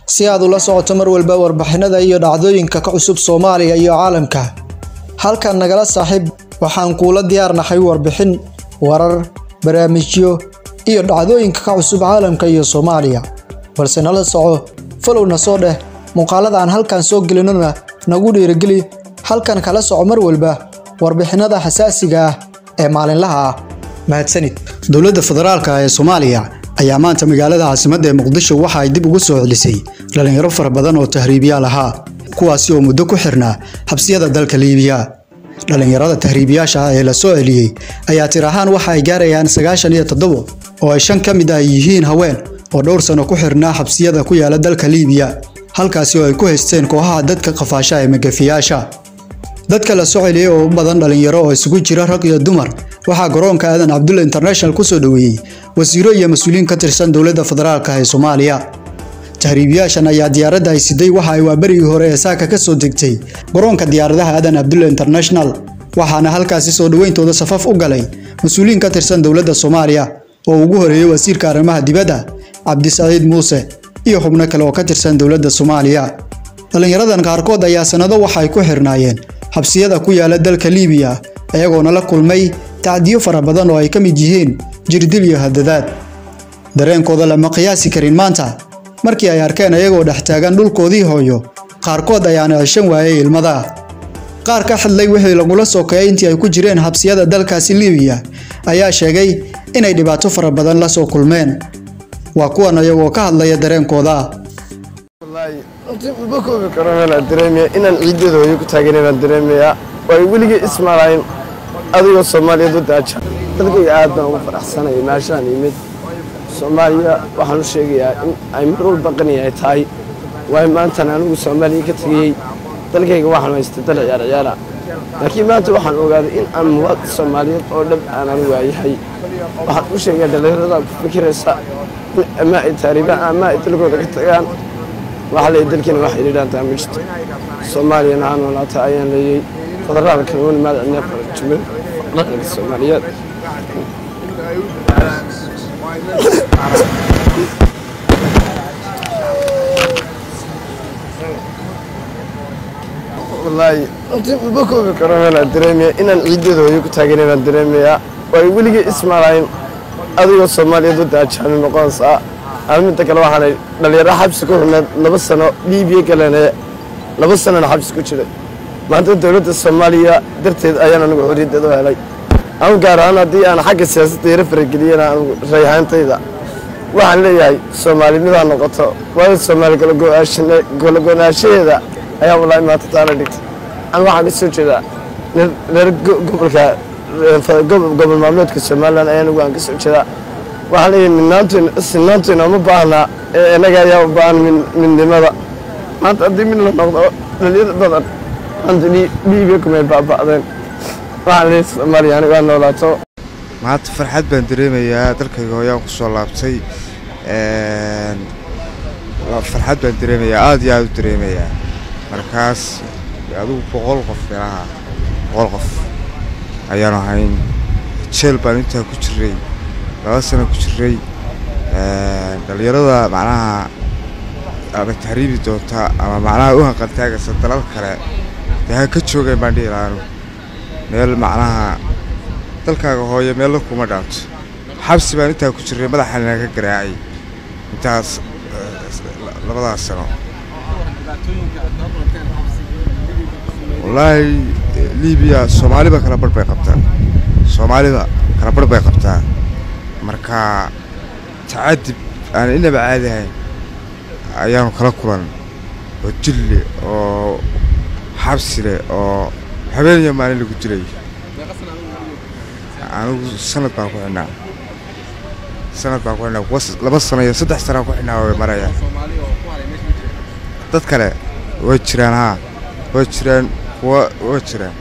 si aad ula socoto mar walba warbixinada iyo dhacdooyinka ka cusub Soomaaliya iyo caalamka. Halkan nagala saaxiib waxaan kuula diyaarnahay warbixin, warar, barnaamijyo iyo dhacdooyinka ka cusub caalamka iyo Soomaaliya. Balse nala soco, follow-na soo dheh, muuqaalada aan halkan soo gelinona nagu dhiirigeli halkan kala soco mar walba warbixinada xasaasiga ah ee maalinlaha ah. Mahadsanid. Dowladda Federaalka ee Soomaaliya ayaa maanta magaalada caasimadda ee Muqdisho waxa ay dib ugu soo celisay dhalinyaro fara badan oo tahriibiyaal ahaa kuwaasi oo muddo ku xirnaa xabsiyada dalka Liibiya. Dhalinyarada tahriibiyaasha ah ee la soo celiyey ayaa tir ahaan waxa ay gaarayaan sagaashan iyo toddobo oo ay shan ka mid ah yihiin haween oo dhowr sano ku xirnaa xabsiyada ku yaala dalka Liibiya halkaasi oo ay ku haysteen kooxaha dadka qafaasha ee magafiyaasha. Dadka la soo celiyey oo u badan dhalinyaro oo isugu jira rag iyo dumar waxaa garoonka Aadan Cabdulle International ku soo dhaweeyey wasiiro iyo mas'uuliyiin ka tirsan dowladda federaalka ee Soomaaliya. Tahriibiyaashan ayaa diyaaradda ay siday waxa ay waaberigii hore ee saaka ka soo degtay garoonka diyaaradaha Aadan Cabdulle International waxaana halkaasi soo dhaweyntooda safaf u galay mas'uuliyiin ka tirsan dowladda Soomaaliya oo ugu horeeyay wasiirka arrimaha dibadda Cabdisaciid Muuse iyo xubno kale oo ka tirsan dowladda Soomaaliya. Dhalinyaradan qaarkood ayaa sanado waxa ay ku xirnaayeen xabsiyada ku yaala dalka Liibiya iyagoona la kulmay tacdiyo fara badan oo ay ka mid yihiin jirdil iyo hadadaad. Dareenkooda lama qiyaasi karin maanta markii ay arkeen iyagoo dhex taagan dhulkoodii hooyo qaarkood ayaana ceshan waayay ilmada. Qaar ka hadlay wixii lagula sokeeyay intii ay ku jireen xabsiyada dalkaasi Liibiya ayaa sheegay inay dhibaato fara badan la soo kulmeen. Waa kuwan iyagoo ka hadlaya dareenkooda. ma koobi karo meelaan dareemaya inaan ciideeda hooyo ku taagan inaan dareemayaa waayo weligay ismaalayn adigoo soomaaliyeed u daaja dadkayga aad baan ugu faraxsanaya meeshaan yimid soomaaliya waxaan u sheegayaa in ay mar walba qani ay tahay waayo maantan anigu soomaaliya ka tegayey dalkayga waxaan haystay dal ciyaar ciyaara laakiin maanta waxaan ogaaday in aan muwaad soomaaliyeed oo dhab aan anigu waayahay waxaan u sheegayaa dhallinyarada ku fikiraysa in ama ay taariibaan ama ay dalkooda ka tagaan waxaa leeyahay dalkiina wax xidhiidhaantaa ma jirto soomaaliyana ha noolaata ayaan leeyay federaalkana wani maadacnaa jumhur dhaqanka soomaaliyeed wallaahi ma koobi karo meelaan dareemaya inaan ciideeda hooyo ku taagan inaan dareemayaa waayo weligay ismaalayn adigoo soomaaliyeed u daajaami noqonaysaa midda kale waxaanay dhalinyaro xabsi ku xirneed laba sano liibiya galene laba sanona xabsi ku jiray maanta dowladda soomaaliya darteed ayaan anigu xorriyaddeed u helay anu gaar ahaan haddii aan xagga siyaasadda yaro farageliyana anigu rayhaantayda waxaan leeyahay soomaalinidaa noqoto waayo soomaali kalago-naanshaheeda ayaa wallaahi maanta taala dhigtay anu waxaan ka soo jeedaa reer gobolka gobol maamuleedka somalilan ayaa anigu aan ka soo jeedaa waxaan leeyahay midnaantoyn sinaantoyna uma baahnaa ee inaga ayaa u baahan midnimada maanta haddii mid la noqdo dhalinyar badan maanta liibiya kumay baaba'deen waxaan leeyahay soomaaliya aniga aan noolaato maanta farxad baan dareemayaa dalkayga hooyaan ku soo laabtay farxad baan dareemayaa aada iyo aada u dareemayaa markaas adigu boqol qof meelaha boqol qof ayaan ahayn jeel baan intaa ku jiray laba sano ku jiray dhalinyarada macnaha ama tahriibi doonta ama macnaha u hanqaltaagaysa dalal kale dee ha ka joogeen baan dhihi lahaa anugu meel macnaha dalkaaga hooyo meella kuma dhaanto xabsi baan intaa ku jiray madaxanina ka garaacay intaas labadaas sano wallaahi liibiya soomaaliba kala barh bay qabtaa soomaalida kala barh bay qabtaa marka tacadib aan inaba caadi ahayn ayaanu kala kulan oo jille oo xabsi leh oo habeen iyo maalin lagu dilay anigu sanad baan ku xidhnaa sanad baan ku xidhnaa laba sano iyo saddex sanaan ku xidhnaa way marayaan dad kale way jiraan haa way jiraan kuwa way jiraan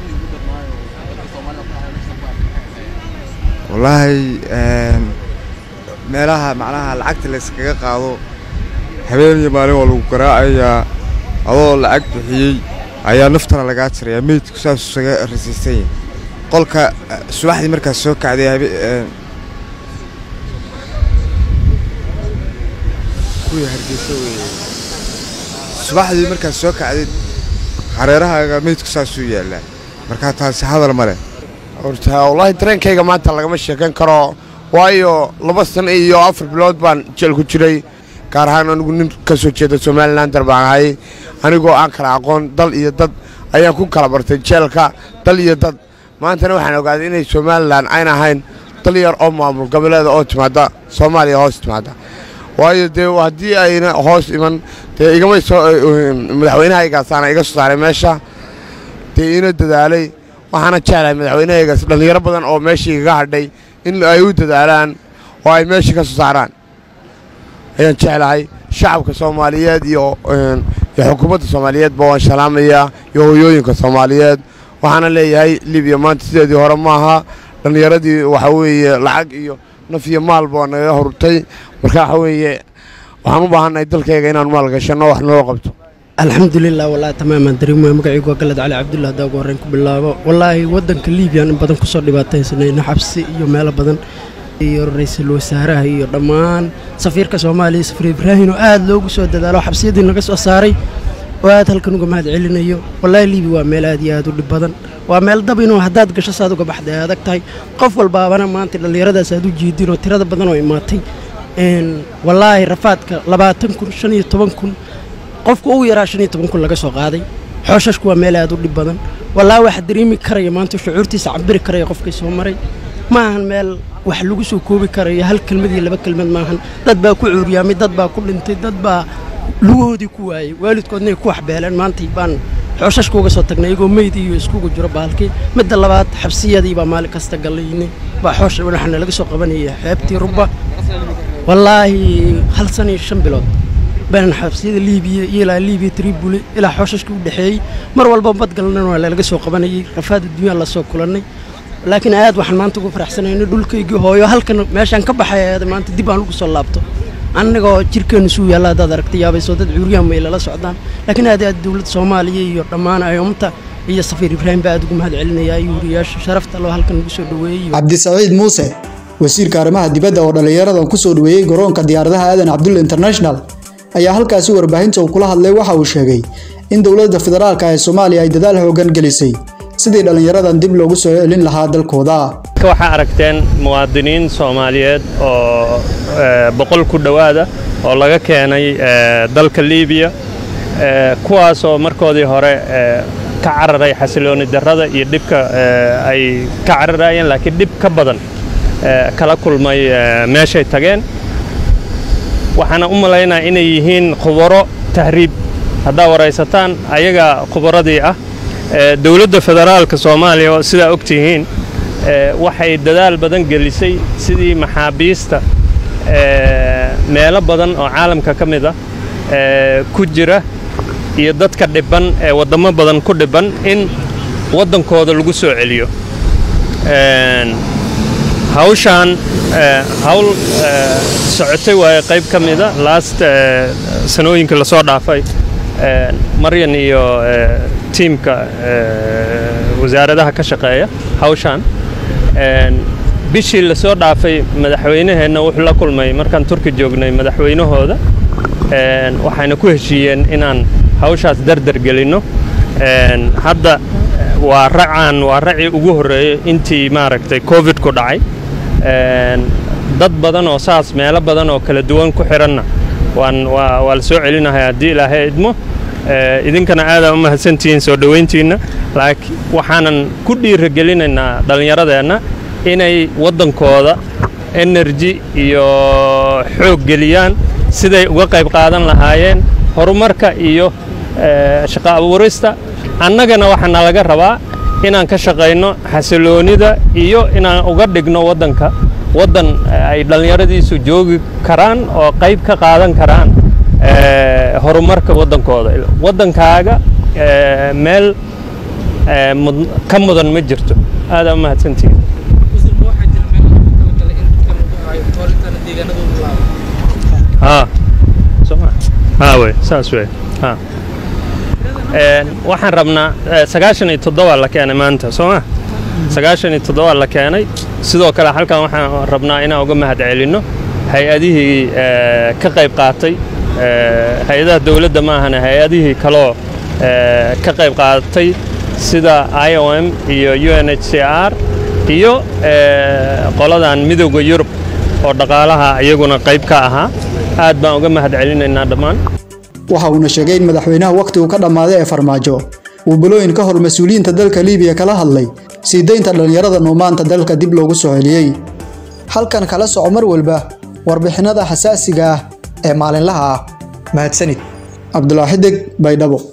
wallaahi meelaha macnaha lacagta la yskaga qaado habeen iyo maalin waa lagu garaacayaa adoo lacag bixiyey ayaa naftana lagaa jirayaa meydku saasuu isaga rasiisan yahay qolka subaxdii markaas soo kacday kuwii hargeysa weeye subaxdii markaad soo kacdid hareerahaaga meydku saasuu yaallaa markaa taasi hadal ma leh horta wallaahi dareenkayga maanta lagama sheekan karo waayo laba sano iyo afar bilood baan jeel ku jiray gaar ahaan anigu nin ka soo jeeda somalilander baan ahay anigoo aan kala aqoon dal iyo dad ayaan ku kala bartay jeelka dal iyo dad maantana waxaan ogaaday inay somalilan ayna ahayn dal yar oo maamul goboleeda oo timaada soomaaliya hoos timaada waayo dee haddii ayna hoos iman dee igama soo madaxweynahaygaasana iga soo saaray meesha dee ina dadaalay waxaana jeclahay madaxweynahaygaas dhallinyaro badan oo meeshii igaga hadhay in ay u dadaalaan oo ay meeshii ka soo saaraan ayaan jeclahay shacabka soomaaliyeed iyo iyo xukuumadda soomaaliyeedba waan salaamayaa iyo hoyooyinka soomaaliyeed waxaana leeyahay libiya maanta sideedii hore maaha dhallinyaradii waxaa weeye lacag iyo naf iyo maalba waa nagaga hurtay marka waxa weeye waxaan u baahannahay dalkayga inaan maal gashanno wax noo qabto alxamdulilah wallaahi tamaamaan dareemaya magacaygu waa galad cali cabdulla haddaa ugu horreyn ku bilaabo wallaahi waddanka liibiyan in badan kusoo dhibaataysanayna xabsi iyo meelo badan iyo ra-iisul wasaaraha iyo dhammaan safiirka soomaaliya safiir ibraahin oo aad loogu soo dadaalo xabsiyadii naga soo saaray oo aad halkan uga mahad celinayo wallaahi liibi waa meel aad iyo aad u dhib badan waa meel dab inuu haddaad gasho saad uga baxday ay adag tahay qof walbaabana maanta dhallinyaradaas aad u jiidin oo tirada badan oo imaatay wallaahi rafaadka labaatan kun shan iyo toban kun qofka ugu yaraa shan iyo toban kun laga soo qaaday xooshashku waa meel aad u dhib badan wallaahi waxa dareemi karaya maanta shucuurtiisa cabiri karaya qofkii soo maray ma ahan meel wax lagu soo koobi karayo hal kelmad iyo laba kelmad maahan dad baa ku cuuryaamay dad baa ku dhintay dad baa lugahoodii ku waayey waalidkoodnay ku waxbeeleen maantay baan xooshashka uga soo tagnay iyagoo meyd iyo iskugu jiro baalkii midda labaad xabsiyadii baa maalin kasta gallaynay baa xoosha waxaana laga soo qabanaya xeebtii rubba wallaahi hal sana iyo shan bilood baanan xabsiyada liibiya iyo ilaa liibiya tribule ilaa xooshashka u dhexeeyey mar walba badgalnan waa laga soo qabanayay rafaad adduunya la soo kulannay laakiin aad waxaan maanta ugu faraxsanayna dhulkaygii hooyo halkan meeshaan ka baxay maanta dib aan ugu soo laabto annagoo jirkeennu suu yaalla haddaad aragta yaabaysoo dad cuuriyaan may lala socdaan laakiin aad aad dowladda soomaaliya iyo dhammaan ayomta iyo safiir ibraahim baa aad ugu mahad celinayaa iyo wariyaasha sharafta loo halkan ugu soo dhoweeyey cabdisaciid muuse wasiirka arrimaha dibadda oo dhallinyaradan ku soo dhoweeyey garoonka diyaaradaha aadan cabdulle international ayaa halkaasi warbaahinta uu kula hadlay waxa uu sheegay in dowladda federaalka ee soomaaliya ay dadaal hoogan gelisay sidii dhallinyaradan dib loogu soo celin lahaa dalkooda waxaa aragteen muwaadiniin soomaaliyeed oo boqol ku dhowaada oo laga keenay dalka liibiya kuwaasoo markoodii hore ka cararay xasilooni darrada iyo dhibka ay ka cararayeen laakiin dhib ka badan kala kulmay meeshay tageen waxaana u malaynaa inay yihiin khubaro tahriib haddaa waraysataan ayaga khubaradii ah dowladda federaalka soomaaliya oo sidaa og tihiin waxay dadaal badan gelisay sidii maxaabiista meelo badan oo caalamka ka mid ah ku jira iyo dadka dhibban ee waddamo badan ku dhibban in waddankooda lagu soo celiyo hawshaan hawl socotay waaye qayb ka mida last sanooyinkii lasoo dhaafay maryan iyo tiimka wasaaradaha ka shaqeeya hawshaan bishii lasoo dhaafay madaxweynaheenna wuxuu la kulmay markaan turki joognay madaxweynahooda waxayna ku heshiiyeen inaan hawshaas dardar gelinno hadda waa racaan waa racii ugu horreeyey intii maaragtay covid ku dhacay dad badan oo saas meelo badan oo kala duwan ku xidhanna waan waa waa la soo celinahay haddii ilaahay idmo idinkana aadaa u mahadsantihiin soo dhowayntiinna laakiin waxaanan ku dhiiragelinaynaa dhallinyaradeenna inay waddankooda enerji iyo xoog geliyaan siday uga qayb qaadan lahaayeen horumarka iyo shaqo abuurista annagana waxaa nalaga rabaa inaan ka shaqayno xasiloonida iyo inaan uga dhigno waddanka waddan ay dhallinyaradiisu joogi karaan oo qayb ka qaadan karaan horumarka waddankooda waddankaaga meel ka mudan ma jirto aadaa u mahadsantihiin wey saas wey waxaan rabnaa sagaashan iyo toddoba la keenay maanta soo ma sagaashan iyo toddoba la keenay sidoo kale halkan waxaan rabnaa inaan uga mahad celinno hay-adihii ka qayb qaatay hay-adaha dowladda maahane hay-adihii kaloo ka qayb qaadatay sida i o m iyo u n h c r iyo qoladan midowda yurub oo dhaqaalaha iyaguna qayb ka ahaa aad baan uga mahad celinaynaa dhammaan waxa uuna sheegay in madaxweynaha wakhtigu ka dhammaaday ee farmaajo uu bilooyin ka hor mas-uuliyiinta dalka liibiya kala hadlay sii daynta dhallinyarada nuumaanta dalka dib loogu soo celiyey halkan kala soco mar walba warbixinada xasaasiga ah ee maalinlaha ah mahadsanid cabdulaaxi deg baydhabo